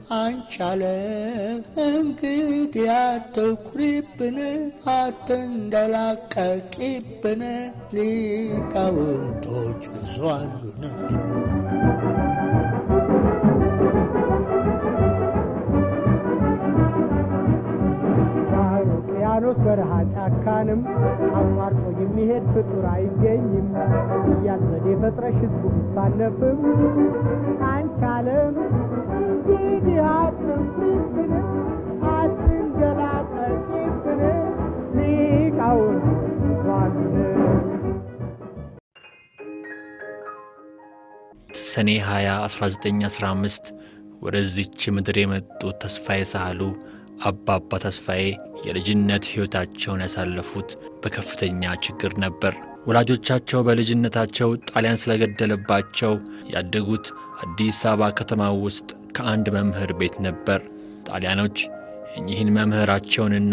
አንቻለ እንግዲህ አትኩሪብን፣ አትንደላቀቂብን፣ ሊቃውንቶች ብዙ አሉን። ውቅያኖስ በረሃ ጫካንም አቋርጦ የሚሄድ ፍጡር አይገኝም እያል ዘዴ ፈጥረሽ ህዝቡ ቢሳነፍም አንቻለም እንግዲህ አትንፍብን አትንገላጠቂብን ሊቃውንት ዟሉን ሰኔ 20 1915 ወደዚች ምድር የመጡት ተስፋዬ ሳህሉ አባባ ተስፋዬ የልጅነት ሕይወታቸውን ያሳለፉት በከፍተኛ ችግር ነበር። ወላጆቻቸው በልጅነታቸው ጣሊያን ስለገደለባቸው ያደጉት አዲስ አበባ ከተማ ውስጥ ከአንድ መምህር ቤት ነበር። ጣሊያኖች እኚህን መምህራቸውንና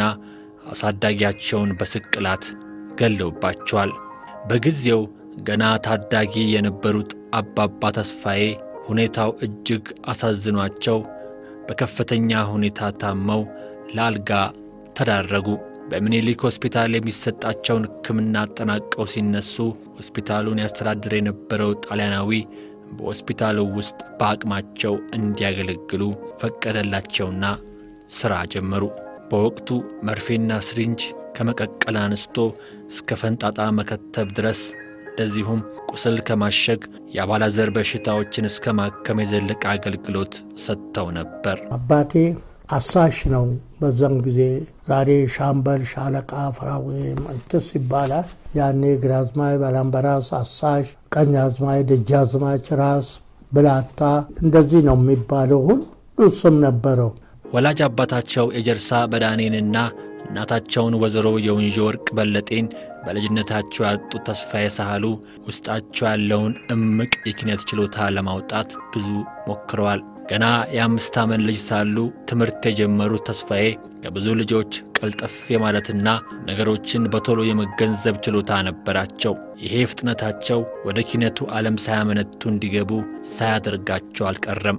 አሳዳጊያቸውን በስቅላት ገለውባቸዋል። በጊዜው ገና ታዳጊ የነበሩት አባባ ተስፋዬ ሁኔታው እጅግ አሳዝኗቸው በከፍተኛ ሁኔታ ታመው ለአልጋ ተዳረጉ። በምኒልክ ሆስፒታል የሚሰጣቸውን ሕክምና አጠናቀው ሲነሱ ሆስፒታሉን ያስተዳድር የነበረው ጣሊያናዊ በሆስፒታሉ ውስጥ በአቅማቸው እንዲያገለግሉ ፈቀደላቸውና ሥራ ጀመሩ። በወቅቱ መርፌና ስሪንጅ ከመቀቀል አንስቶ እስከ ፈንጣጣ መከተብ ድረስ እንደዚሁም ቁስል ከማሸግ የአባላዘር በሽታዎችን እስከ ማከም የዘለቀ አገልግሎት ሰጥተው ነበር። አባቴ አሳሽ ነው። በዛም ጊዜ ዛሬ ሻምበል፣ ሻለቃ፣ ፍራዌ መንትስ ይባላል። ያኔ ግራዝማች ባላምበራስ አሳሽ፣ ቀኛዝማች፣ ደጃዝማች፣ ራስ ብላታ እንደዚህ ነው የሚባለው። ሁሉ ስም ነበረው። ወላጅ አባታቸው የጀርሳ በዳኔንና እናታቸውን ወይዘሮ የወንዥ ወርቅ በለጤን በልጅነታቸው ያጡት ተስፋዬ ሳህሉ ውስጣቸው ያለውን እምቅ የኪነት ችሎታ ለማውጣት ብዙ ሞክረዋል። ገና የአምስት ዓመት ልጅ ሳሉ ትምህርት የጀመሩት ተስፋዬ ከብዙ ልጆች ቀልጠፍ የማለትና ነገሮችን በቶሎ የመገንዘብ ችሎታ ነበራቸው። ይሄ ፍጥነታቸው ወደ ኪነቱ ዓለም ሳያመነቱ እንዲገቡ ሳያደርጋቸው አልቀረም።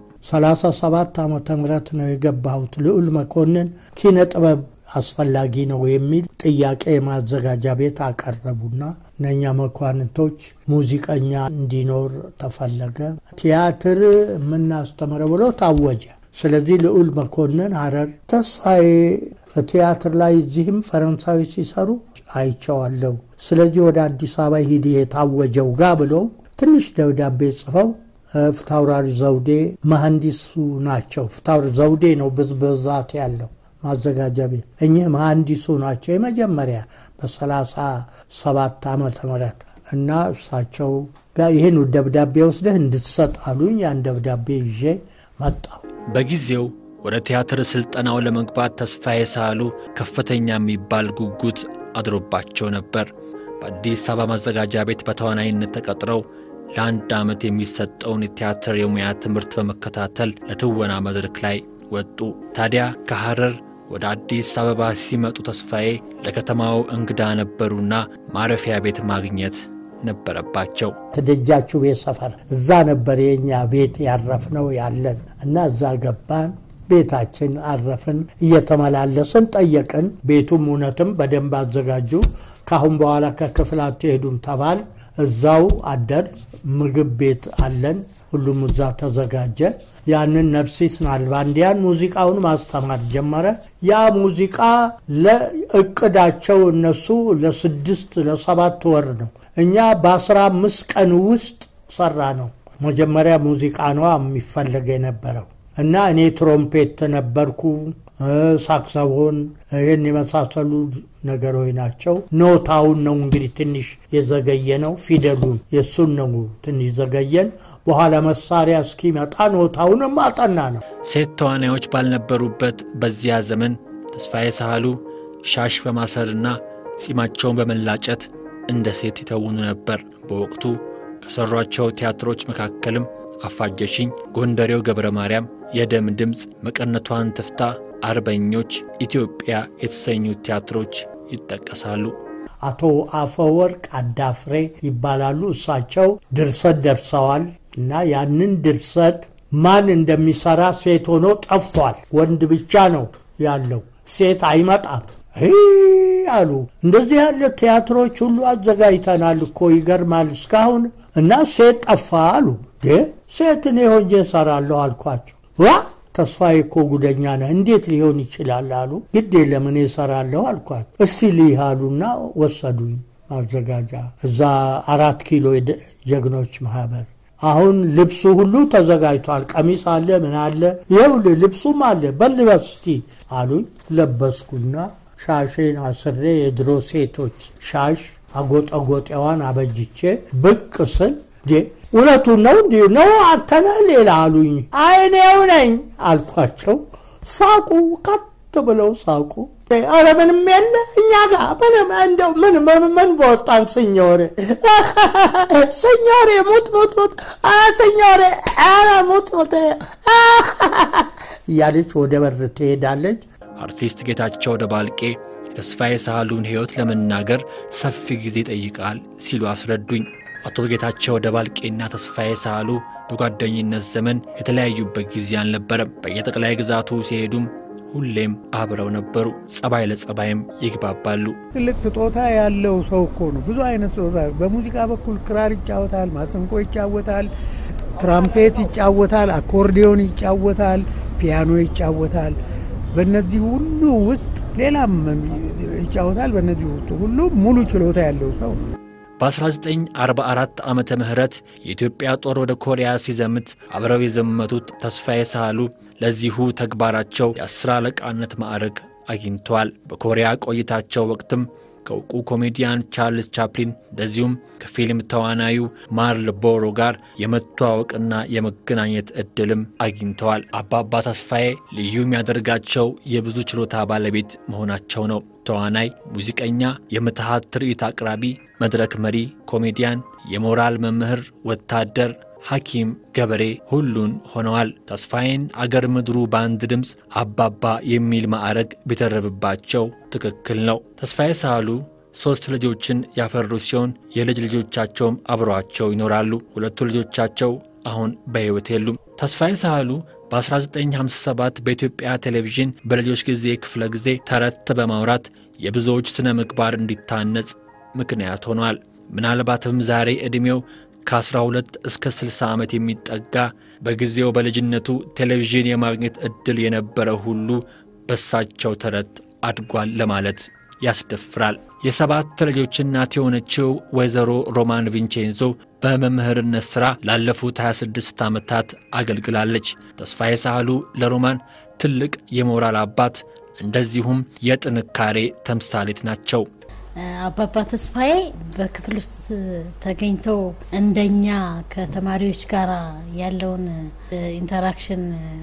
37 ዓመተ ምህረት ነው የገባሁት። ልዑል መኮንን ኪነ ጥበብ አስፈላጊ ነው የሚል ጥያቄ የማዘጋጃ ቤት አቀረቡና እነኛ መኳንንቶች ሙዚቀኛ እንዲኖር ተፈለገ። ቲያትር የምናስተምረው ብሎ ታወጀ። ስለዚህ ልዑል መኮንን ሐረር ተስፋዬ ቲያትር ላይ እዚህም ፈረንሳዊ ሲሰሩ አይቸዋለሁ። ስለዚህ ወደ አዲስ አበባ ሂድ የታወጀው ጋ ብለው ትንሽ ደብዳቤ ጽፈው ፍታውራሪ ዘውዴ መሐንዲሱ ናቸው። ፍታውራሪ ዘውዴ ነው ብዛት ያለው ማዘጋጃ ቤት እኚህ መሐንዲሱ ናቸው። የመጀመሪያ በሰላሳ ሰባት ዓመተ ምህረት እና እሳቸው ጋር ይህን ደብዳቤ ወስደህ እንድትሰጥ አሉኝ። ያን ደብዳቤ ይዤ መጣሁ። በጊዜው ወደ ቲያትር ሥልጠናው ለመግባት ተስፋዬ ሳህሉ ከፍተኛ የሚባል ጉጉት አድሮባቸው ነበር። በአዲስ አበባ ማዘጋጃ ቤት በተዋናይነት ተቀጥረው ለአንድ ዓመት የሚሰጠውን የቲያትር የሙያ ትምህርት በመከታተል ለትወና መድረክ ላይ ወጡ። ታዲያ ከሐረር ወደ አዲስ አበባ ሲመጡ ተስፋዬ ለከተማው እንግዳ ነበሩና ማረፊያ ቤት ማግኘት ነበረባቸው። ትደጃችሁ ቤት ሰፈር እዛ ነበር የኛ ቤት ያረፍነው ያለን እና እዛ ገባን። ቤታችን አረፍን። እየተመላለስን ጠየቅን። ቤቱም እውነትም በደንብ አዘጋጁ። ካሁን በኋላ ከክፍል አትሄዱም ተባል። እዛው አደር። ምግብ ቤት አለን። ሁሉም እዛ ተዘጋጀ። ያንን ነርሲስ ናልባንዲያን ሙዚቃውን ማስተማር ጀመረ። ያ ሙዚቃ ለእቅዳቸው እነሱ ለስድስት ለሰባት ወር ነው። እኛ በአስራ አምስት ቀን ውስጥ ሰራ ነው። መጀመሪያ ሙዚቃ ነዋ የሚፈለግ የነበረው እና እኔ ትሮምፔት ነበርኩ፣ ሳክሰፎን፣ ይህን የመሳሰሉ ነገሮች ናቸው። ኖታውን ነው እንግዲህ ትንሽ የዘገየ ነው። ፊደሉን የእሱን ነው ትንሽ ዘገየን። በኋላ መሳሪያ እስኪመጣ ኖታውንም አጠና ነው። ሴት ተዋናዮች ባልነበሩበት በዚያ ዘመን ተስፋዬ ሳህሉ ሻሽ በማሰርና ጺማቸውን በመላጨት እንደ ሴት ይተውኑ ነበር። በወቅቱ ከሠሯቸው ቲያትሮች መካከልም አፋጀሽኝ፣ ጎንደሬው ገብረ ማርያም፣ የደም ድምፅ፣ መቀነቷን ትፍታ፣ አርበኞች፣ ኢትዮጵያ የተሰኙ ቲያትሮች ይጠቀሳሉ። አቶ አፈወርቅ አዳፍሬ ይባላሉ። እሳቸው ድርሰት ደርሰዋል እና ያንን ድርሰት ማን እንደሚሰራ ሴት ሆኖ ጠፍቷል። ወንድ ብቻ ነው ያለው፣ ሴት አይመጣም አሉ። እንደዚህ ያለ ቲያትሮች ሁሉ አዘጋጅተናል እኮ ይገርማል። እስካሁን እና ሴት ጠፋ አሉ። ሴት እኔ ሆኜ እሰራለሁ አልኳቸው። ዋ ተስፋዬ እኮ ጉደኛ ነህ፣ እንዴት ሊሆን ይችላል አሉ። ግድ የለም እኔ እሰራለሁ አልኳቸው። እስቲ ልይህ አሉና ወሰዱኝ ማዘጋጃ እዛ አራት ኪሎ ጀግኖች ማህበር አሁን ልብሱ ሁሉ ተዘጋጅቷል። ቀሚስ አለ፣ ምን አለ፣ ይኸውልህ ልብሱም አለ፣ በልበስ እስቲ አሉኝ። ለበስኩና ሻሼን አስሬ የድሮ ሴቶች ሻሽ አጎጠጎጤዋን አበጅቼ ብቅ ስል እውነቱን ነው እንዲ ነው አንተነ ሌላ አሉኝ። አይኔው ነኝ አልኳቸው። ሳቁ፣ ከት ብለው ሳቁ። አረ ምንም የለ እኛ ጋር ምንም እንደው ምን ምን ምን በወጣን ስኞሬ ስኞሬ ሙት ሙት ሙት ስኞሬ አረ ሙት ሙት እያለች ወደ በር ትሄዳለች። አርቲስት ጌታቸው ደባልቄ የተስፋዬ ሳህሉን ሕይወት ለመናገር ሰፊ ጊዜ ይጠይቃል ሲሉ አስረዱኝ። አቶ ጌታቸው ደባልቄና ተስፋዬ ሳህሉ በጓደኝነት ዘመን የተለያዩበት ጊዜ አልነበረም። በየጠቅላይ ግዛቱ ሲሄዱም ሁሌም አብረው ነበሩ። ጸባይ ለጸባይም ይግባባሉ። ትልቅ ስጦታ ያለው ሰው እኮ ነው። ብዙ አይነት ስጦታ በሙዚቃ በኩል ክራር ይጫወታል፣ ማሰንቆ ይጫወታል፣ ትራምፔት ይጫወታል፣ አኮርዲዮን ይጫወታል፣ ፒያኖ ይጫወታል። በእነዚህ ሁሉ ውስጥ ሌላም ይጫወታል። በእነዚህ ውስጥ ሁሉ ሙሉ ችሎታ ያለው ሰው ነው። በ1944 ዓመተ ምህረት የኢትዮጵያ ጦር ወደ ኮሪያ ሲዘምት አብረው የዘመቱት ተስፋዬ ሳህሉ ለዚሁ ተግባራቸው የአስር አለቃነት ማዕረግ አግኝተዋል። በኮሪያ ቆይታቸው ወቅትም ከእውቁ ኮሜዲያን ቻርልስ ቻፕሊን እንደዚሁም ከፊልም ተዋናዩ ማርል ቦሮ ጋር የመተዋወቅና የመገናኘት ዕድልም አግኝተዋል። አባባ ተስፋዬ ልዩ የሚያደርጋቸው የብዙ ችሎታ ባለቤት መሆናቸው ነው። ተዋናይ፣ ሙዚቀኛ፣ የምትሃት ትርኢት አቅራቢ፣ መድረክ መሪ፣ ኮሜዲያን፣ የሞራል መምህር፣ ወታደር ሐኪም፣ ገበሬ ሁሉን ሆነዋል። ተስፋዬን አገር ምድሩ በአንድ ድምፅ አባባ የሚል ማዕረግ ቢተረብባቸው ትክክል ነው። ተስፋዬ ሳህሉ ሦስት ልጆችን ያፈሩ ሲሆን የልጅ ልጆቻቸውም አብረዋቸው ይኖራሉ። ሁለቱ ልጆቻቸው አሁን በሕይወት የሉም። ተስፋዬ ሳህሉ በ1957 በኢትዮጵያ ቴሌቪዥን በልጆች ጊዜ ክፍለ ጊዜ ተረት በማውራት የብዙዎች ሥነ ምግባር እንዲታነጽ ምክንያት ሆኗል። ምናልባትም ዛሬ ዕድሜው ከ12 እስከ 60 ዓመት የሚጠጋ በጊዜው በልጅነቱ ቴሌቪዥን የማግኘት ዕድል የነበረ ሁሉ በሳቸው ተረት አድጓል ለማለት ያስደፍራል። የሰባት ልጆች እናት የሆነችው ወይዘሮ ሮማን ቪንቼንዞ በመምህርነት ሥራ ላለፉት 26 ዓመታት አገልግላለች። ተስፋዬ ሳህሉ ለሮማን ትልቅ የሞራል አባት እንደዚሁም የጥንካሬ ተምሳሌት ናቸው። አባባ ተስፋዬ በክፍል ውስጥ ተገኝተው እንደኛ ከተማሪዎች ጋር ያለውን ኢንተራክሽን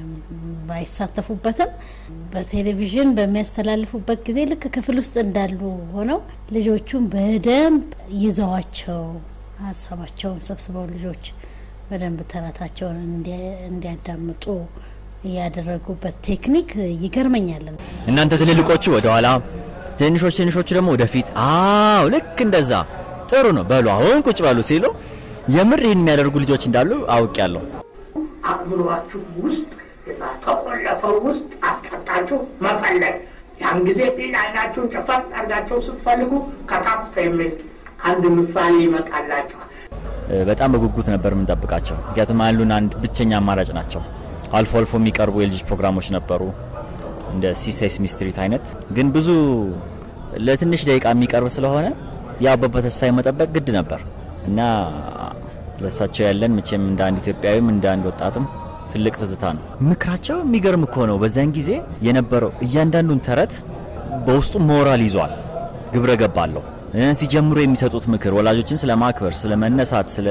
ባይሳተፉበትም በቴሌቪዥን በሚያስተላልፉበት ጊዜ ልክ ክፍል ውስጥ እንዳሉ ሆነው ልጆቹን በደንብ ይዘዋቸው ሀሳባቸውን ሰብስበው ልጆች በደንብ ተረታቸውን እንዲያዳምጡ ያደረጉበት ቴክኒክ ይገርመኛል። እናንተ ትልልቆቹ ወደኋላ ትንሾች ትንሾቹ ደግሞ ወደፊት። አዎ ልክ እንደዛ ጥሩ ነው በሉ አሁን ቁጭ በሉ ሲሉ የምር ይህን የሚያደርጉ ልጆች እንዳሉ አውቄያለሁ። አእምሯችሁ ውስጥ ተቆለፈው ውስጥ አስቀጣችሁ መፈለግ። ያን ጊዜ ፊት አይናችሁን ጨፈን አድርጋችሁ ስትፈልጉ ከታፍ የሚል አንድ ምሳሌ ይመጣላቸዋል። በጣም በጉጉት ነበር የምንጠብቃቸው። ምክንያቱም ያሉን አንድ ብቸኛ አማራጭ ናቸው። አልፎ አልፎ የሚቀርቡ የልጆች ፕሮግራሞች ነበሩ እንደ ሲሴስሚ ስትሪት አይነት ግን ብዙ ለትንሽ ደቂቃ የሚቀርብ ስለሆነ የአባባ ተስፋዬ መጠበቅ ግድ ነበር እና ለእሳቸው ያለን መቼም እንደ አንድ ኢትዮጵያዊም እንደ አንድ ወጣትም ትልቅ ትዝታ ነው። ምክራቸው የሚገርም እኮ ነው። በዛን ጊዜ የነበረው እያንዳንዱን ተረት በውስጡ ሞራል ይዟል፣ ግብረ ገብ አለው። ሲጀምሩ የሚሰጡት ምክር ወላጆችን ስለ ማክበር፣ ስለ መነሳት፣ ስለ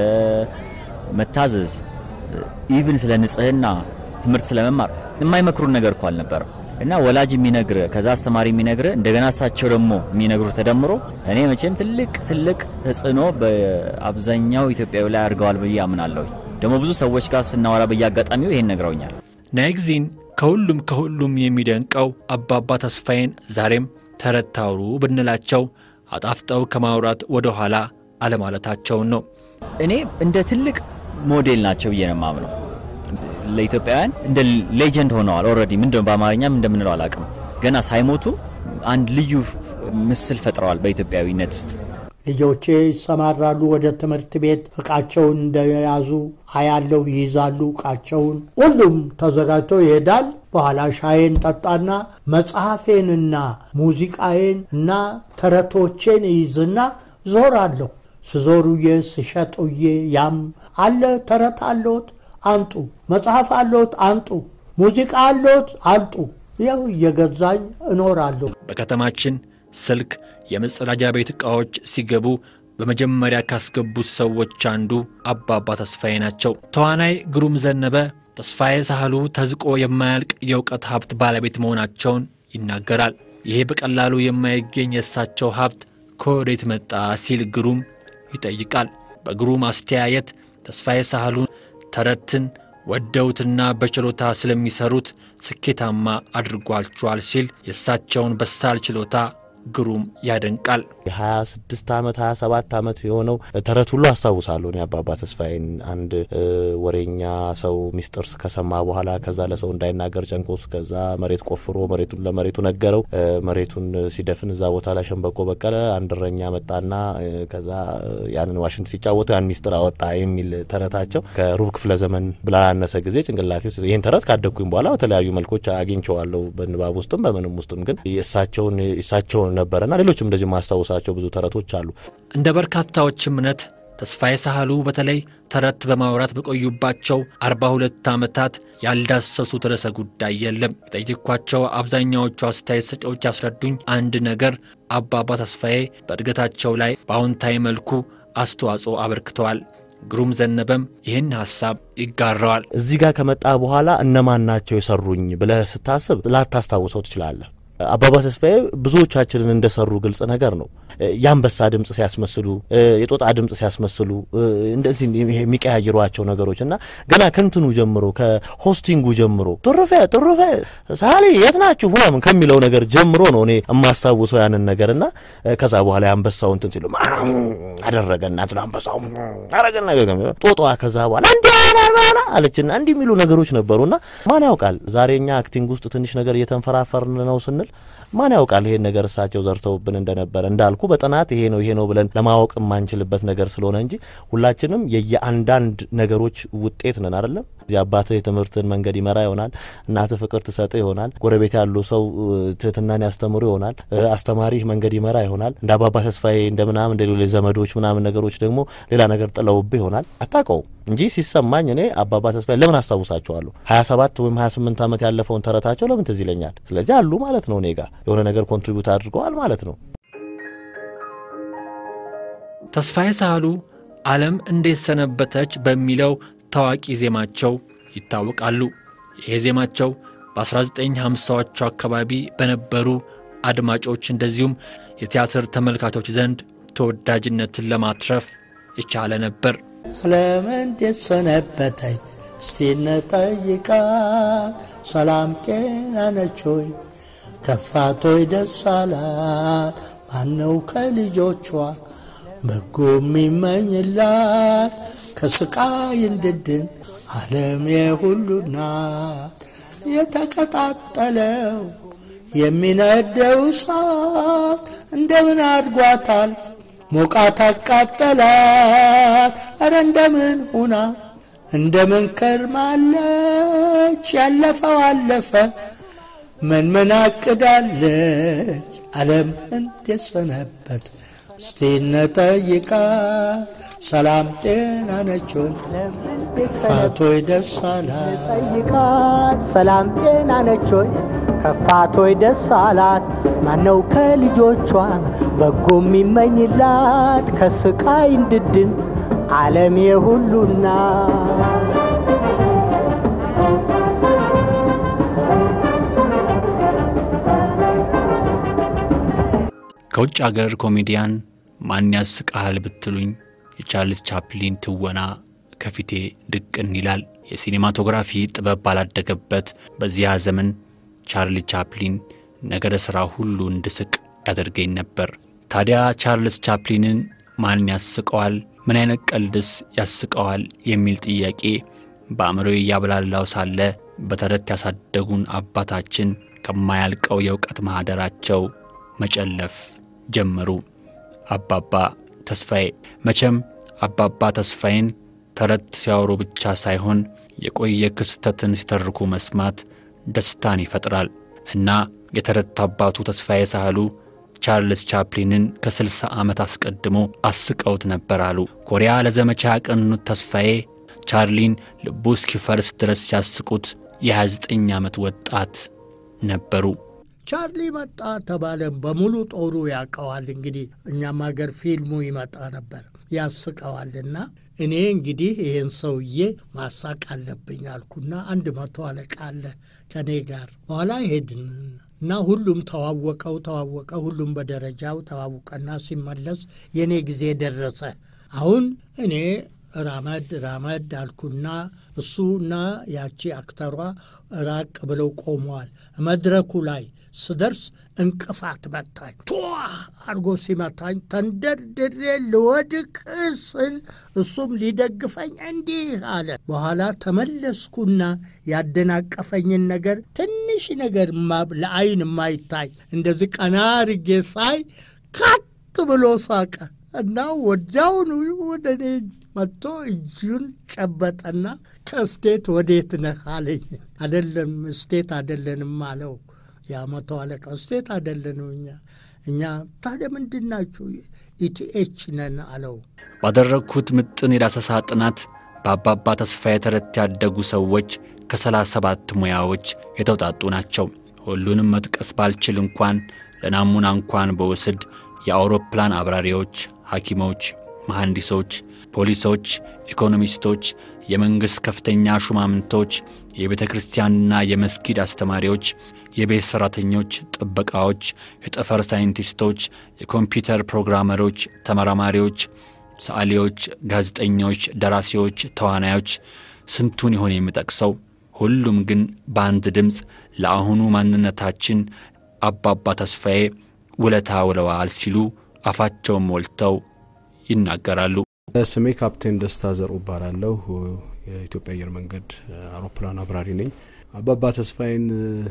መታዘዝ፣ ኢቭን ስለ ንጽህና፣ ትምህርት ስለ መማር የማይመክሩን ነገር እኮ አልነበረም። እና ወላጅ የሚነግር ከዛ አስተማሪ የሚነግር እንደገና እሳቸው ደግሞ የሚነግሩ ተደምሮ እኔ መቼም ትልቅ ትልቅ ተጽዕኖ በአብዛኛው ኢትዮጵያዊ ላይ አድርገዋል ብዬ አምናለሁ። ደግሞ ብዙ ሰዎች ጋር ስናወራ በየአጋጣሚው ይሄን ነግረውኛል። ናይግዚን ከሁሉም ከሁሉም የሚደንቀው አባባ ተስፋዬን ዛሬም ተረት ታውሩ ብንላቸው አጣፍጠው ከማውራት ወደ ኋላ አለማለታቸውን ነው። እኔ እንደ ትልቅ ሞዴል ናቸው ብዬ ነው የማምነው። ለኢትዮጵያውያን እንደ ሌጀንድ ሆነዋል። ኦልሬዲ ምንድነው በአማርኛም እንደምንለው አላውቅም። ገና ሳይሞቱ አንድ ልዩ ምስል ፈጥረዋል በኢትዮጵያዊነት ውስጥ። ልጆቼ ይሰማራሉ ወደ ትምህርት ቤት እቃቸውን እንደያዙ አያለው፣ ይይዛሉ እቃቸውን። ሁሉም ተዘጋጅቶ ይሄዳል። በኋላ ሻዬን ጠጣና መጽሐፌንና ሙዚቃዬን እና ተረቶቼን ይይዝና ዞራለሁ። ስዞሩዬ ስሸጡዬ ያም አለ ተረት አለዎት አንጡ፣ መጽሐፍ አለዎት አንጡ፣ ሙዚቃ አለዎት አንጡ። ያው እየገዛኝ እኖራለሁ። በከተማችን ስልክ፣ የመጸዳጃ ቤት ዕቃዎች ሲገቡ በመጀመሪያ ካስገቡት ሰዎች አንዱ አባባ ተስፋዬ ናቸው። ተዋናይ ግሩም ዘነበ ተስፋዬ ሳህሉ ተዝቆ የማያልቅ የእውቀት ሀብት ባለቤት መሆናቸውን ይናገራል። ይሄ በቀላሉ የማይገኝ የእሳቸው ሀብት ከወዴት መጣ ሲል ግሩም ይጠይቃል። በግሩም አስተያየት ተስፋዬ ሳህሉ ተረትን ወደውትና በችሎታ ስለሚሰሩት ስኬታማ አድርጓቸዋል ሲል የእሳቸውን በሳል ችሎታ ግሩም ያደንቃል። የ26 ዓመት 27 ዓመት የሆነው ተረት ሁሉ አስታውሳለሁ። እኔ አባባ ተስፋዬን አንድ ወሬኛ ሰው ሚስጥር ከሰማ በኋላ ከዛ ለሰው እንዳይናገር ጨንቆስ ከዛ መሬት ቆፍሮ መሬቱን ለመሬቱ ነገረው። መሬቱን ሲደፍን እዛ ቦታ ላይ ሸንበቆ በቀለ። አንድ እረኛ መጣና ከዛ ያንን ዋሽንት ሲጫወቱ ያን ሚስጥር አወጣ የሚል ተረታቸው ከሩብ ክፍለ ዘመን ብላላነሰ ጊዜ ጭንቅላቴ ውስጥ ይህን ተረት ካደግኩኝ በኋላ በተለያዩ መልኮች አግኝቸዋለሁ። በንባብ ውስጥም በምንም ውስጥም ግን የእሳቸውን እሳቸውን ነበረና ሌሎችም እንደዚህ ማስታወሳቸው ብዙ ተረቶች አሉ። እንደ በርካታዎች እምነት ተስፋዬ ሳህሉ በተለይ ተረት በማውራት በቆዩባቸው አርባ ሁለት ዓመታት ያልዳሰሱት ርዕሰ ጉዳይ የለም። የጠየኳቸው አብዛኛዎቹ አስተያየት ሰጪዎች ያስረዱኝ አንድ ነገር አባባ ተስፋዬ በእድገታቸው ላይ በአዎንታዊ መልኩ አስተዋጽኦ አበርክተዋል። ግሩም ዘነበም ይህን ሐሳብ ይጋራዋል። እዚህ ጋር ከመጣ በኋላ እነማን ናቸው የሰሩኝ ብለህ ስታስብ ላታስታውሰው ትችላለህ። አባባ ተስፋዬ ብዙዎቻችንን እንደሰሩ ግልጽ ነገር ነው። የአንበሳ ድምፅ ሲያስመስሉ፣ የጦጣ ድምፅ ሲያስመስሉ እንደዚህ የሚቀያይሯቸው ነገሮች እና ገና ከንትኑ ጀምሮ ከሆስቲንጉ ጀምሮ ጥሩፌ ጥሩፌ ሳሊ የት ናችሁ ምናምን ከሚለው ነገር ጀምሮ ነው እኔ የማስታውሰው ያንን ነገር እና ከዛ በኋላ የአንበሳው እንትን ሲሉ አደረገና እንትን አንበሳው አረገና ጦጣዋ ከዛ በኋላ እንዲ አለችና እንዲህ የሚሉ ነገሮች ነበሩና ማን ያውቃል ዛሬ እኛ አክቲንግ ውስጥ ትንሽ ነገር እየተንፈራፈርን ነው ስንል ማን ያውቃል ይሄን ነገር እሳቸው ዘርተውብን እንደነበረ እንዳልኩ በጥናት ይሄ ነው ይሄ ነው ብለን ለማወቅ የማንችልበት ነገር ስለሆነ እንጂ ሁላችንም የየአንዳንድ ነገሮች ውጤት ነን አይደለም እዚህ አባትህ የትምህርትን መንገድ ይመራ ይሆናል እናትህ ፍቅር ትሰጥ ይሆናል ጎረቤት ያሉ ሰው ትህትናን ያስተምሩ ይሆናል አስተማሪህ መንገድ ይመራ ይሆናል እንደ አባባ ተስፋዬ እንደ ምናምን እንደ ሌሎች ዘመዶች ምናምን ነገሮች ደግሞ ሌላ ነገር ጥለውብህ ይሆናል አታውቀውም እንጂ ሲሰማኝ እኔ አባባ ተስፋዬ ለምን አስታውሳቸዋለሁ ሀያ ሰባት ወይም ሀያ ስምንት ዓመት ያለፈውን ተረታቸው ለምን ትዝ ይለኛል ስለዚህ አሉ ማለት ነው እኔ ጋር የሆነ ነገር ኮንትሪቢዩት አድርገዋል ማለት ነው ተስፋዬ ሳህሉ ዓለም እንዴት ሰነበተች በሚለው ታዋቂ ዜማቸው ይታወቃሉ። ይሄ ዜማቸው በ1950ዎቹ አካባቢ በነበሩ አድማጮች እንደዚሁም የቲያትር ተመልካቾች ዘንድ ተወዳጅነትን ለማትረፍ የቻለ ነበር። ዓለም እንዴት ሰነበተች እስቲ እንጠይቃት፣ ሰላም ጤና ነች ሆይ ከፋቶይ ደስ አላት፣ ማነው ከልጆቿ በጎ የሚመኝላት ከስቃይ እንድድን ዓለም የሁሉ ናት። የተቀጣጠለው የሚነደው እሳት እንደምን አድጓታል ሞቃት አቃጠላት። ኧረ እንደምን ሁና እንደምን ከርማለች ያለፈው አለፈ ምን ምን አቅዳለች ዓለም እንዴት ሰነበት እስቲ እንጠይቃት ሰላም ጤና ነች ሆይ ከፋቶይ ደስ አላት ጠይቃት ሰላም ጤና ነች ሆይ ከፋቶይ ደስ አላት ማነው ከልጆቿ በጎ የሚመኝላት ከስቃይ እንድድን ዓለም የሁሉና ከውጭ አገር ኮሜዲያን ማን ያስቃል ብትሉኝ የቻርልስ ቻፕሊን ትወና ከፊቴ ድቅን ይላል። የሲኔማቶግራፊ ጥበብ ባላደገበት በዚያ ዘመን ቻርሊ ቻፕሊን ነገረ ሥራ ሁሉ እንድስቅ ያደርገኝ ነበር። ታዲያ ቻርልስ ቻፕሊንን ማን ያስቀዋል? ምን አይነት ቀልድስ ያስቀዋል? የሚል ጥያቄ በአእምሮ እያብላላው ሳለ በተረት ያሳደጉን አባታችን ከማያልቀው የእውቀት ማኅደራቸው መጨለፍ ጀመሩ። አባባ ተስፋዬ መቼም አባባ ተስፋዬን ተረት ሲያወሩ ብቻ ሳይሆን የቆየ ክስተትን ሲተርኩ መስማት ደስታን ይፈጥራል እና የተረት አባቱ ተስፋዬ ሳህሉ ቻርልስ ቻፕሊንን ከስልሳ ዓመት አስቀድሞ አስቀውት ነበር አሉ። ኮሪያ ለዘመቻ ያቀኑት ተስፋዬ ቻርሊን ልቡ እስኪፈርስ ድረስ ሲያስቁት የ29 ዓመት ወጣት ነበሩ። ቻርሊ መጣ ተባለ። በሙሉ ጦሩ ያውቀዋል። እንግዲህ እኛም ሀገር ፊልሙ ይመጣ ነበር ያስቀዋልና እኔ እንግዲህ ይህን ሰውዬ ማሳቅ አለብኝ አልኩና አንድ መቶ አለቃ አለ ከእኔ ጋር በኋላ ሄድን እና ሁሉም ተዋወቀው ተዋወቀ። ሁሉም በደረጃው ተዋወቀና ሲመለስ የእኔ ጊዜ ደረሰ። አሁን እኔ ራመድ ራመድ አልኩና እሱና ያቺ አክተሯ ራቅ ብለው ቆመዋል። መድረኩ ላይ ስደርስ እንቅፋት መታኝ። ቷ አድርጎ ሲመታኝ ተንደርድሬ ልወድቅ ስል እሱም ሊደግፈኝ እንዲህ አለ። በኋላ ተመለስኩና ያደናቀፈኝን ነገር ትንሽ ነገር ለአይን የማይታይ እንደዚህ ቀና አድርጌ ሳይ ካት ብሎ ሳቀ እና ወዲያውኑ ወደ እኔ መጥቶ እጁን ጨበጠና ከስቴት ወዴት ነህ አለኝ። አደለም ስቴት አደለንም አለው። የመቶ አለቃ ስቴት አደለንም እኛ እኛ ታዲያ ምንድን ናችሁ? ኢቲኤች ነን አለው። ባደረግኩት ምጥን የዳሰሳ ጥናት በአባባ ተስፋዬ ተረት ያደጉ ሰዎች ከሰላሳ ሰባት ሙያዎች የተውጣጡ ናቸው። ሁሉንም መጥቀስ ባልችል እንኳን ለናሙና እንኳን በውስድ የአውሮፕላን አብራሪዎች፣ ሐኪሞች፣ መሐንዲሶች፣ ፖሊሶች፣ ኢኮኖሚስቶች፣ የመንግሥት ከፍተኛ ሹማምንቶች፣ የቤተ ክርስቲያንና የመስጊድ አስተማሪዎች፣ የቤት ሠራተኞች፣ ጥበቃዎች፣ የጠፈር ሳይንቲስቶች፣ የኮምፒውተር ፕሮግራመሮች፣ ተመራማሪዎች፣ ሰዓሊዎች፣ ጋዜጠኞች፣ ደራሲዎች፣ ተዋናዮች ስንቱን ይሆን የምጠቅሰው? ሁሉም ግን በአንድ ድምፅ ለአሁኑ ማንነታችን አባባ ተስፋዬ ውለታ ውለዋል ሲሉ አፋቸውን ሞልተው ይናገራሉ። ስሜ ካፕቴን ደስታ ዘርኡ እባላለሁ። የኢትዮጵያ አየር መንገድ አውሮፕላን አብራሪ ነኝ። አባባ ተስፋዬን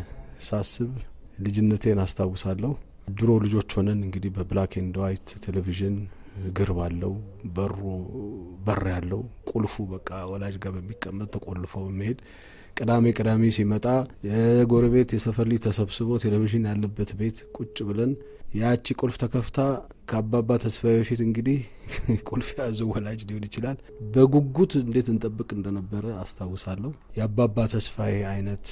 ሳስብ ልጅነቴን አስታውሳለሁ። ድሮ ልጆች ሆነን እንግዲህ በብላክ ኤንድ ዋይት ቴሌቪዥን እግር ባለው በሩ በር ያለው ቁልፉ በቃ ወላጅ ጋር በሚቀመጥ ተቆልፎ በመሄድ ቅዳሜ ቅዳሜ ሲመጣ የጎረቤት የሰፈር ልጅ ተሰብስቦ ቴሌቪዥን ያለበት ቤት ቁጭ ብለን ያቺ ቁልፍ ተከፍታ ከአባባ ተስፋዬ በፊት እንግዲህ ቁልፍ የያዘው ወላጅ ሊሆን ይችላል። በጉጉት እንዴት እንጠብቅ እንደነበረ አስታውሳለሁ። የአባባ ተስፋዬ አይነት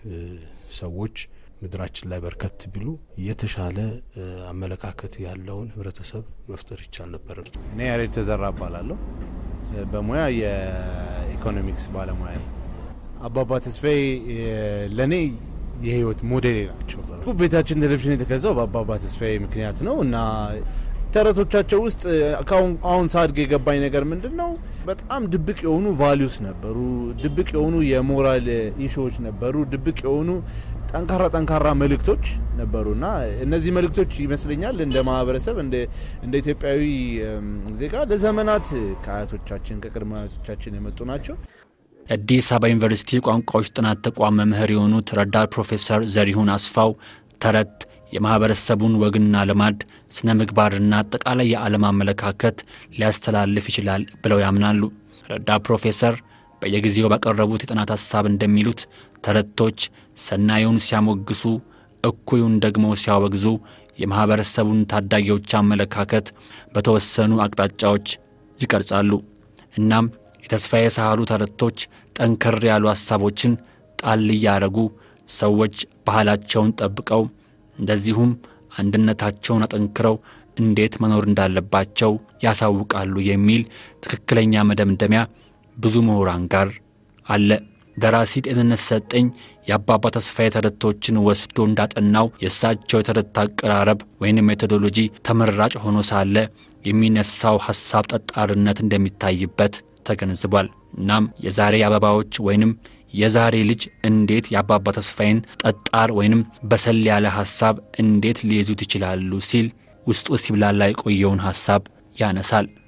ሰዎች ምድራችን ላይ በርከት ቢሉ የተሻለ አመለካከት ያለውን ህብረተሰብ መፍጠር ይቻል ነበር። እኔ ያሬድ ተዘራ እባላለሁ። በሙያ የኢኮኖሚክስ ባለሙያ ነኝ። አባባ ተስፋዬ ለእኔ የህይወት ሞዴሌ ናቸው። ቤታችን ቴሌቪዥን የተገዛው በአባባ ተስፋዬ ምክንያት ነው እና ተረቶቻቸው ውስጥ አሁን ሳድግ የገባኝ ነገር ምንድን ነው? በጣም ድብቅ የሆኑ ቫሊዩስ ነበሩ፣ ድብቅ የሆኑ የሞራል ኢሹዎች ነበሩ፣ ድብቅ የሆኑ ጠንካራ ጠንካራ መልእክቶች ነበሩ እና እነዚህ መልእክቶች ይመስለኛል እንደ ማህበረሰብ እንደ ኢትዮጵያዊ ዜጋ ለዘመናት ከአያቶቻችን ከቅድመ አያቶቻችን የመጡ ናቸው። የአዲስ አበባ ዩኒቨርሲቲ ቋንቋዎች ጥናት ተቋም መምህር የሆኑት ረዳት ፕሮፌሰር ዘሪሁን አስፋው ተረት የማኅበረሰቡን ወግና ልማድ ስነ ምግባርና አጠቃላይ የዓለም አመለካከት ሊያስተላልፍ ይችላል ብለው ያምናሉ። ረዳት ፕሮፌሰር በየጊዜው ባቀረቡት የጥናት ሐሳብ እንደሚሉት ተረቶች ሰናዩን ሲያሞግሱ፣ እኩዩን ደግሞ ሲያወግዙ የማኅበረሰቡን ታዳጊዎች አመለካከት በተወሰኑ አቅጣጫዎች ይቀርጻሉ። እናም የተስፋዬ ሳህሉ ተረቶች ጠንከር ያሉ ሐሳቦችን ጣል እያረጉ ሰዎች ባህላቸውን ጠብቀው እንደዚሁም አንድነታቸውን አጠንክረው እንዴት መኖር እንዳለባቸው ያሳውቃሉ የሚል ትክክለኛ መደምደሚያ ብዙ ምሁራን ጋር አለ። ደራሲ ጤንነት ሰጠኝ የአባባ ተስፋዬ ተረቶችን ወስዶ እንዳጠናው የእሳቸው የተረት አቀራረብ ወይንም ሜቶዶሎጂ ተመራጭ ሆኖ ሳለ የሚነሳው ሐሳብ ጠጣርነት እንደሚታይበት ተገንዝቧል። እናም የዛሬ አበባዎች ወይንም የዛሬ ልጅ እንዴት የአባባ ተስፋዬን ጠጣር ወይንም በሰል ያለ ሐሳብ እንዴት ሊይዙት ይችላሉ ሲል ውስጡ ሲብላላ የቆየውን ሐሳብ ያነሳል።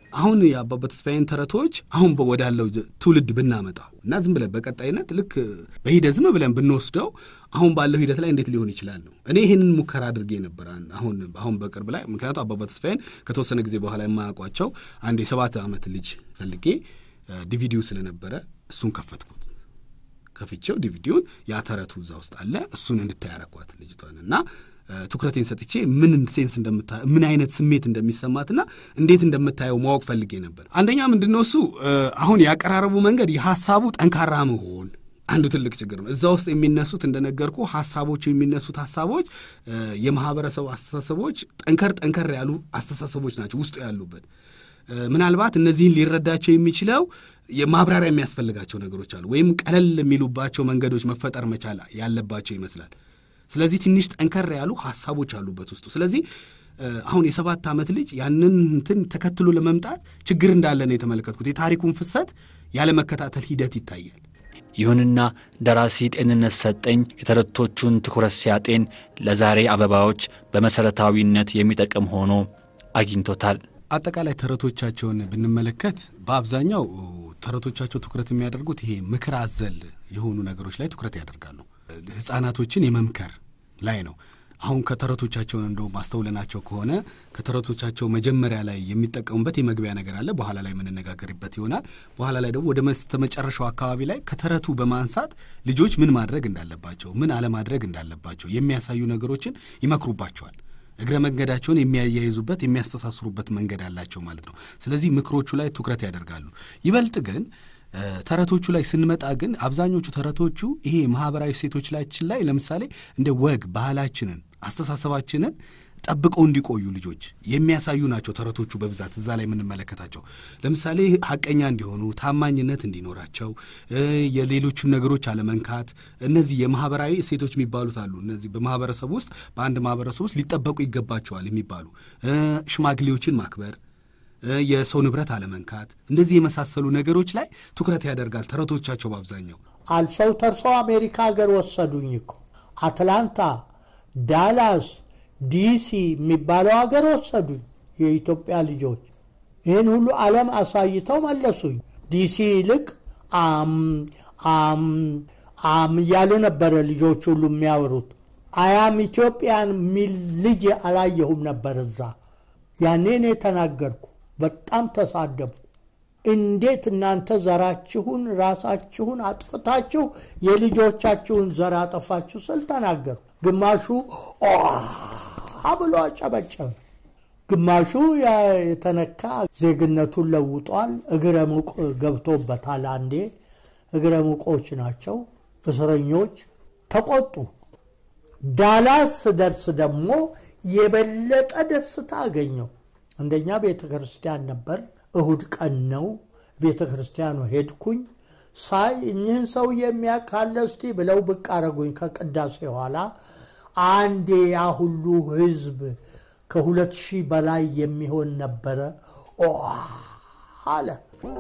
አሁን የአባባ ተስፋዬን ተረቶች አሁን ወዳለው ትውልድ ብናመጣው እና ዝም ብለን በቀጣይነት ልክ በሂደት ዝም ብለን ብንወስደው አሁን ባለው ሂደት ላይ እንዴት ሊሆን ይችላል ነው። እኔ ይህንን ሙከራ አድርጌ ነበር አሁን አሁን በቅርብ ላይ ምክንያቱም አባባ ተስፋዬን ከተወሰነ ጊዜ በኋላ የማያውቋቸው አንድ የሰባት ዓመት ልጅ ፈልጌ ዲቪዲው ስለነበረ እሱን ከፈትኩት። ከፍቼው ዲቪዲውን ያ ተረቱ እዛ ውስጥ አለ። እሱን እንድታይ ያረኳት ልጅቷን እና ትኩረቴን ሰጥቼ ምን ሴንስ እንደምታ ምን አይነት ስሜት እንደሚሰማትና እንዴት እንደምታየው ማወቅ ፈልጌ ነበር። አንደኛ ምንድን ነው እሱ አሁን ያቀራረቡ መንገድ የሀሳቡ ጠንካራ መሆን አንዱ ትልቅ ችግር ነው። እዛ ውስጥ የሚነሱት እንደነገርኩ ሀሳቦቹ የሚነሱት ሀሳቦች የማህበረሰቡ አስተሳሰቦች ጠንከር ጠንከር ያሉ አስተሳሰቦች ናቸው ውስጡ ያሉበት። ምናልባት እነዚህን ሊረዳቸው የሚችለው የማብራሪያ የሚያስፈልጋቸው ነገሮች አሉ፣ ወይም ቀለል የሚሉባቸው መንገዶች መፈጠር መቻል ያለባቸው ይመስላል። ስለዚህ ትንሽ ጠንከር ያሉ ሀሳቦች አሉበት ውስጡ። ስለዚህ አሁን የሰባት ዓመት ልጅ ያንን እንትን ተከትሎ ለመምጣት ችግር እንዳለ ነው የተመለከትኩት። የታሪኩን ፍሰት ያለመከታተል ሂደት ይታያል። ይሁንና ደራሲ ጤንነት ሰጠኝ የተረቶቹን ትኩረት ሲያጤን ለዛሬ አበባዎች በመሠረታዊነት የሚጠቅም ሆኖ አግኝቶታል። አጠቃላይ ተረቶቻቸውን ብንመለከት በአብዛኛው ተረቶቻቸው ትኩረት የሚያደርጉት ይሄ ምክር አዘል የሆኑ ነገሮች ላይ ትኩረት ያደርጋሉ። ሕፃናቶችን የመምከር ላይ ነው። አሁን ከተረቶቻቸውን እንደውም አስተውለናቸው ከሆነ ከተረቶቻቸው መጀመሪያ ላይ የሚጠቀሙበት የመግቢያ ነገር አለ። በኋላ ላይ የምንነጋገርበት ይሆናል። በኋላ ላይ ደግሞ ወደ መጨረሻው አካባቢ ላይ ከተረቱ በማንሳት ልጆች ምን ማድረግ እንዳለባቸው፣ ምን አለማድረግ እንዳለባቸው የሚያሳዩ ነገሮችን ይመክሩባቸዋል። እግረ መንገዳቸውን የሚያያይዙበት የሚያስተሳስሩበት መንገድ አላቸው ማለት ነው። ስለዚህ ምክሮቹ ላይ ትኩረት ያደርጋሉ። ይበልጥ ግን ተረቶቹ ላይ ስንመጣ ግን አብዛኞቹ ተረቶቹ ይሄ ማህበራዊ እሴቶቻችን ላይ ለምሳሌ እንደ ወግ ባህላችንን፣ አስተሳሰባችንን ጠብቀው እንዲቆዩ ልጆች የሚያሳዩ ናቸው። ተረቶቹ በብዛት እዛ ላይ የምንመለከታቸው ለምሳሌ ሀቀኛ እንዲሆኑ፣ ታማኝነት እንዲኖራቸው፣ የሌሎቹን ነገሮች አለመንካት፣ እነዚህ የማህበራዊ እሴቶች የሚባሉት አሉ። እነዚህ በማህበረሰብ ውስጥ በአንድ ማህበረሰብ ውስጥ ሊጠበቁ ይገባቸዋል የሚባሉ ሽማግሌዎችን ማክበር የሰው ንብረት አለመንካት፣ እንደዚህ የመሳሰሉ ነገሮች ላይ ትኩረት ያደርጋል ተረቶቻቸው በአብዛኛው። አልፈው ተርሰው አሜሪካ ሀገር ወሰዱኝ እኮ አትላንታ፣ ዳላስ፣ ዲሲ የሚባለው ሀገር ወሰዱኝ የኢትዮጵያ ልጆች። ይህን ሁሉ ዓለም አሳይተው መለሱኝ። ዲሲ ይልቅ አም አም አም እያሉ ነበረ ልጆች ሁሉ የሚያወሩት። አያም ኢትዮጵያን የሚል ልጅ አላየሁም ነበር እዛ። ያኔ እኔ ተናገርኩ። በጣም ተሳደቡ። እንዴት እናንተ ዘራችሁን ራሳችሁን አጥፍታችሁ የልጆቻችሁን ዘር አጠፋችሁ ስል ተናገሩ። ግማሹ ብሎ አጨበጨበ። ግማሹ የተነካ ዜግነቱን ለውጧል። እግረ ሙቅ ገብቶበታል። አንዴ እግረ ሙቆች ናቸው እስረኞች ተቆጡ። ዳላስ ስደርስ ደግሞ የበለጠ ደስታ አገኘው። አንደኛ ቤተ ክርስቲያን ነበር። እሁድ ቀን ነው። ቤተ ክርስቲያኑ ሄድኩኝ። ሳይ እኚህን ሰው የሚያካለ እስቲ ብለው ብቅ አረጉኝ። ከቅዳሴ ኋላ አንዴ ያ ሁሉ ሕዝብ ከሁለት ሺህ በላይ የሚሆን ነበረ አለ።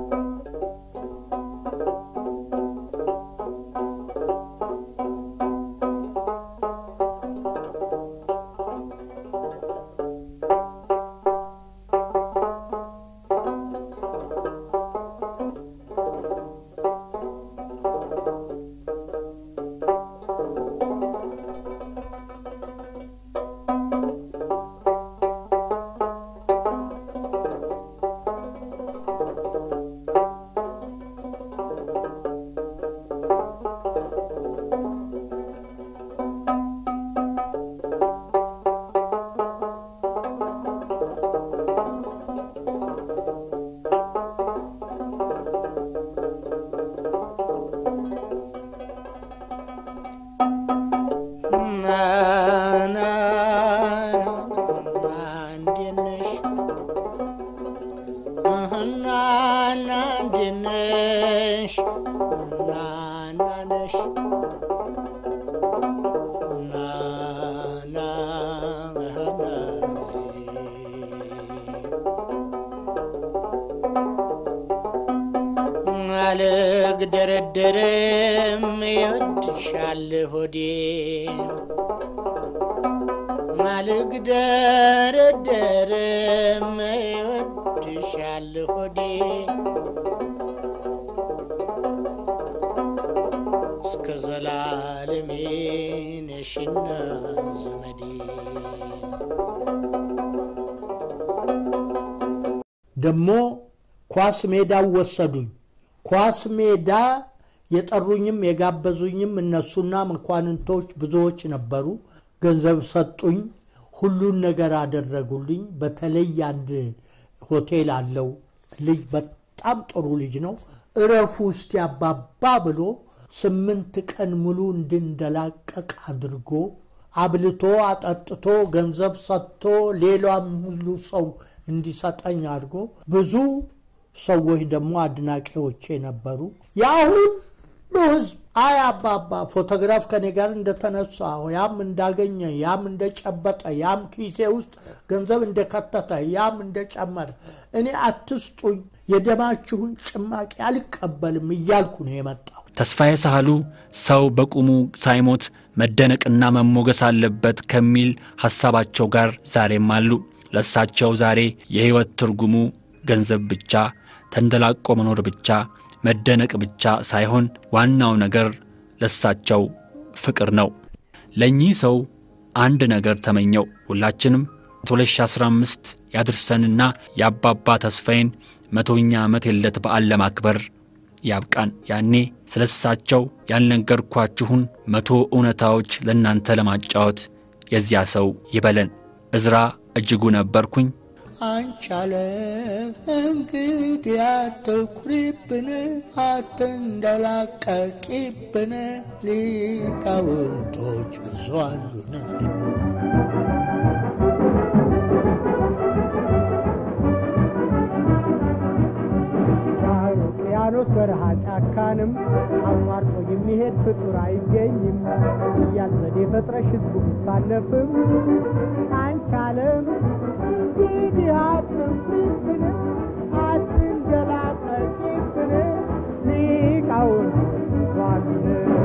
አልግደረደርም ይወድሻል ሆዴ አልግደረደርም ይወድሻል ሆዴ እስከ ዘላለሜ ነሽና ዘመዴ ደግሞ ኳስ ሜዳው ወሰዱኝ። ኳስ ሜዳ የጠሩኝም የጋበዙኝም እነሱና መኳንንቶች ብዙዎች ነበሩ። ገንዘብ ሰጡኝ፣ ሁሉን ነገር አደረጉልኝ። በተለይ አንድ ሆቴል አለው ልጅ በጣም ጥሩ ልጅ ነው። እረፉ ውስጥ ያባባ ብሎ ስምንት ቀን ሙሉ እንድንደላቀቅ አድርጎ አብልቶ አጠጥቶ ገንዘብ ሰጥቶ ሌላም ሁሉ ሰው እንዲሰጠኝ አድርጎ ብዙ ሰዎች ደግሞ አድናቂዎቼ ነበሩ። ያ ሁሉ ህዝብ አይ አባባ ፎቶግራፍ ከኔ ጋር እንደተነሳ ያም እንዳገኘ ያም እንደጨበጠ ያም ኪሴ ውስጥ ገንዘብ እንደከተተ ያም እንደጨመረ እኔ አትስጡኝ፣ የደማችሁን ጭማቂ አልቀበልም እያልኩ ነው የመጣው። ተስፋዬ ሳህሉ ሰው በቁሙ ሳይሞት መደነቅና መሞገስ አለበት ከሚል ሐሳባቸው ጋር ዛሬም አሉ። ለእሳቸው ዛሬ የሕይወት ትርጉሙ ገንዘብ ብቻ፣ ተንደላቆ መኖር ብቻ፣ መደነቅ ብቻ ሳይሆን ዋናው ነገር ለእሳቸው ፍቅር ነው። ለእኚህ ሰው አንድ ነገር ተመኘው። ሁላችንም 2015 ያድርሰንና የአባባ ተስፋዬን መቶኛ ዓመት የልደት በዓል ለማክበር ያብቃን። ያኔ ስለ እሳቸው ያልነገርኳችሁን መቶ እውነታዎች ለእናንተ ለማጫወት የዚያ ሰው ይበለን። እዝራ እጅጉ ነበርኩኝ። አንቻለ እንግዲህ አትኩሪብን፣ አትንደላቀቂብን፣ ሊቃውንቶች ብዙ አሉን። ውቅያኖስ በረሃ ጫካንም አቋርጦ የሚሄድ ፍጡር አይገኝም እያል ዘዴ ፈጥረሽ ህዝቡ ቢሳለፍም አንቻለም እንግዲህ አትንኩብን አትንገላጠቂብን ሊቃውንቶች ብዙ አሉን